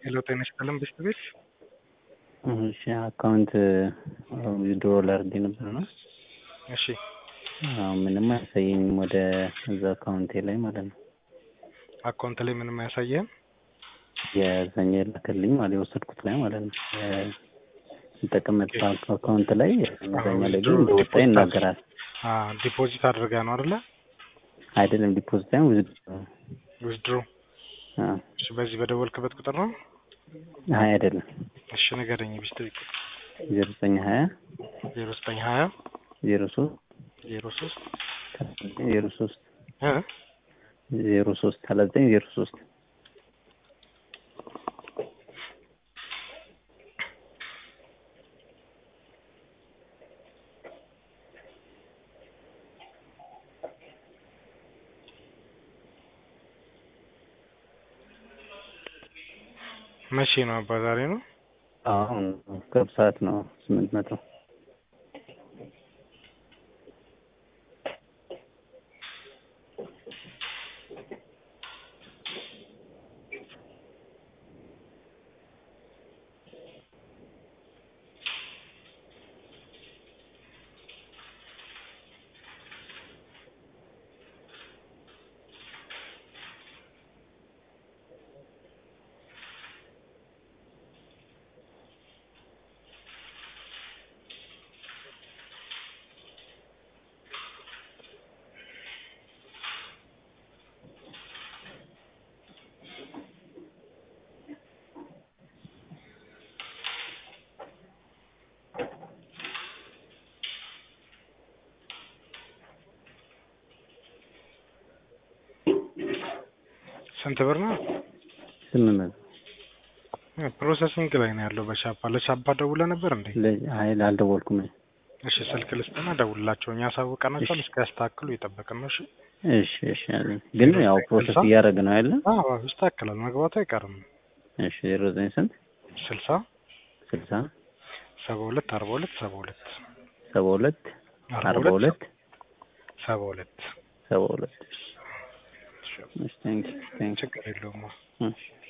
ሄሎ ጤና ይስጥልን ብስት ቤት እሺ አካውንት ዊዝድሮ ላድርግ ነበር ነው። እሺ አዎ ምንም አያሳየኝም ወደ እዛ አካውንቴ ላይ ማለት ነው። አካውንት ላይ ምንም አያሳየህም? የዛኛ የላከልኝ ማለት የወሰድኩት ላይ ማለት ነው። የምጠቀምበት አካውንት ላይ እዛኛ ላይ ግን እንደወጣ ይናገራል። ዲፖዚት አድርጋ ነው አይደለ? አይደለም ዲፖዚት ሳይሆን ዊዝድሮ ዊዝድሮ እሺ በዚህ በደወልክበት ቁጥር ነው? ሀያ አይደለም እሺ ንገረኝ ብስት ቤት ዜሮ ዘጠኝ ሀያ ዜሮ ዘጠኝ ሀያ ዜሮ ሶስት ዜሮ ሶስት ዜሮ ሶስት እ ዜሮ ሶስት ሰላሳ ዘጠኝ ዜሮ ሶስት መቼ ነው አባ? ዛሬ ነው። አሁን ቅርብ ሰዓት ነው ስምንት መቶ ስንት ብር ነው? ስምንት መቶ ፕሮሰሲንግ ላይ ነው ያለው በሻፓ ለሻፓ ደውለ ነበር እንዴ? ሀይል አልደወልኩም። እሺ ስልክ ልስጥና ደውልላቸው። እኛ አሳውቀናቸዋል። እስከ ያስተካክሉ እየጠበቅን ነው። እሺ እሺ እሺ አለኝ። ግን ያው ፕሮሰስ እያደረገ ነው ያለ። አዎ ይስተካከላል፣ መግባቱ አይቀርም። እሺ ዜሮ ዘጠኝ ስንት ስልሳ ስልሳ ሰባ ሁለት አርባ ሁለት ሰባ ሁለት ሰባ ሁለት አርባ ሁለት ሰባ ሁለት ሰባ ሁለት እሺ ቴንክ ቴንክ ችግር የለውም። እሺ